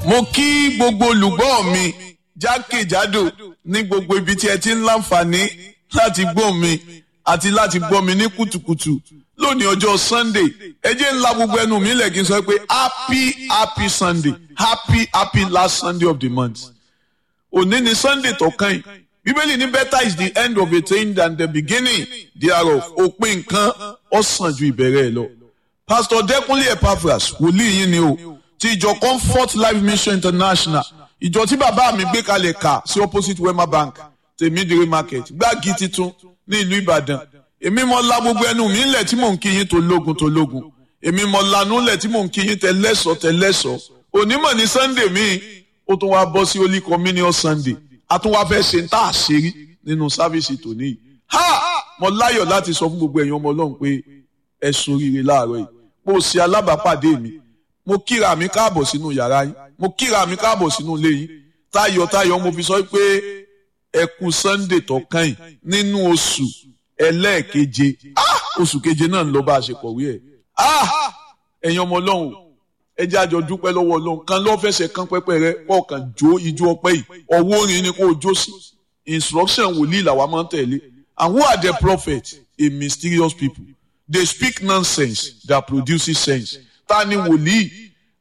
mo kí gbogbo olùgbọ́ mi jákèjádò ní gbogbo ibi tí ẹ ti ń láǹfààní láti gbọ́ mi àti láti gbọ́ mi ní kùtùkùtù lónìí ọjọ́ sunday ẹ jẹ́ ńlá gbogbo ẹnu mi lẹ̀ kí n sọ pé happy happy sunday happy happy last sunday of the month òní ni sunday tó kàn yìí bíbélì ní better is the end of a thing than the beginning thereof òpin nǹkan ó sàn ju ìbẹ̀rẹ̀ ẹ̀ lọ pastor dẹkùnlé epaphras wòlíì yín ni o ti ìjọ comfort life mission international ìjọ tí bàbá mi gbé kalẹ̀ kà sí opposite wema bank tèmídìrí market gbági titun ní ìlú ìbàdàn èmi mọ la gbogbo ẹnu mi ńlẹ̀ tí mò ń kí yín tó lógun tó lógun èmi mọ lanú ńlẹ̀ tí mò ń kí yín tẹ lẹ́sọ̀ tẹ lẹ́sọ̀ onímọ̀ ní sunday míì ó tún wá bọ́ sí holy communion sunday a tún wá fẹ́ ṣe ń tà àṣírí nínú sáfíìsì tòní yìí ha mo láyọ̀ láti sọ fún gbogbo ẹ̀yin ọmọ ọlọ́run pé ẹ soríire láàárọ̀ yìí mo ṣe alábàápàdé mi mo kíra mi káàbọ̀ sínú yàrá yín mo kíra mi káàbọ̀ sínú ilé yín tayọ̀tayọ̀ mo fi sọ pé ẹ kú sunday tó kàn yín nínú oṣù ẹlẹ́ẹ̀keje oṣù keje náà ń lọ bá a ṣe kọ̀wé ẹ̀ ẹ̀yin ọmọ ọlọ́run ẹ jẹ́ àjọ dúpẹ́ lọ́wọ́ ọlọ́run kan lọ́ fẹsẹ̀ kan pẹ́pẹ́ rẹ kọ̀ọ̀kan jó ijó ọpẹ́ yìí ọwọ́ orin ni kò jó sí instruction wòlíì làwa máa ń tẹ̀lé and who are the prophets a mysterious people they speak nonsense that produces sense ta ni wòlíì